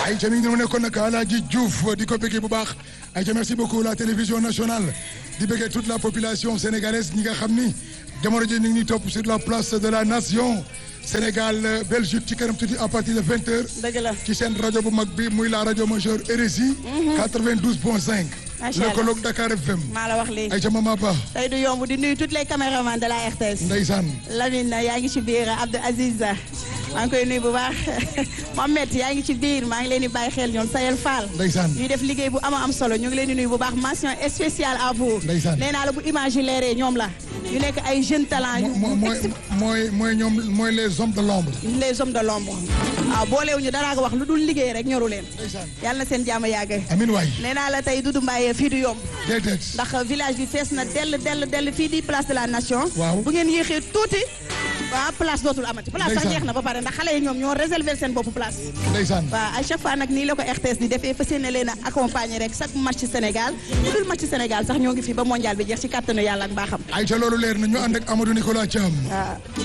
ay ca mi ngi nekkoon nag Alaaji Diouf di ko bëggee bu baax ay ca merci beaucoup la télévision nationale di bëggee toute la population sénégalaise ñi nga xam ni jamono ji ñu ngi topp sur la place de la nation Sénégal Belgique ci kanam tuuti à partir de vingt heures. dëgg la ci seen rajo bu mag bi muy la rajo majeure RSI. 92 point 5. macha allah lëkkaloog Dakar FM. maa la wax léegi ay ca mama Ba. tey du yomb di nuyu toutes les caméramans de la RTS. Ndeysaan. Lamine yaa ngi ci biir Abdou Aziz maa ngi koy nuyu bu baax Mohamed yaa ngi ci biir maa ngi leen di bàyyi xel ñoom Sayel Fall. Ndeysaan. ñuy def liggéey bu ama am solo ñu ngi leen di nuyu bu baax mention spéciale à vous. Ndeysaan. nee naa la bu image yi leeree ñoom la. ñu nekk ay jeunes talents. mo mooy mooy mooy ñoom mooy les hommes de l'ombre. les hommes de l'ombre waaw boolewuñu dara ko wax lu dul liggéey rek ñoru leen. Ndeysaan. yàlla na seen jàmm yàgg. Amin waay. nee naa la tey Doudou Mbaye fii du yomb. déedéet. ndax village bi fees na dell dell dell fii di place de la nation. Waaw. bu ngeen yéexee tuuti. waaw place dootul amati. place sax Ndeysaan. jeex na ba pare ndax xale yi ñoom ñoo réserver seen bopp place. Ndeysaan. waaw à chaque fois nag nii la ko RTS di defee fas yéene leen a accompagner rek chaque match Sénégal bu dul match Sénégal sax ñoo ngi fi ba mondial bi jeex ci kàttanu yàlla ak baaxam. ay ca loolu leer na ñu ànd ak Amadou Nicolas Thiam. waaw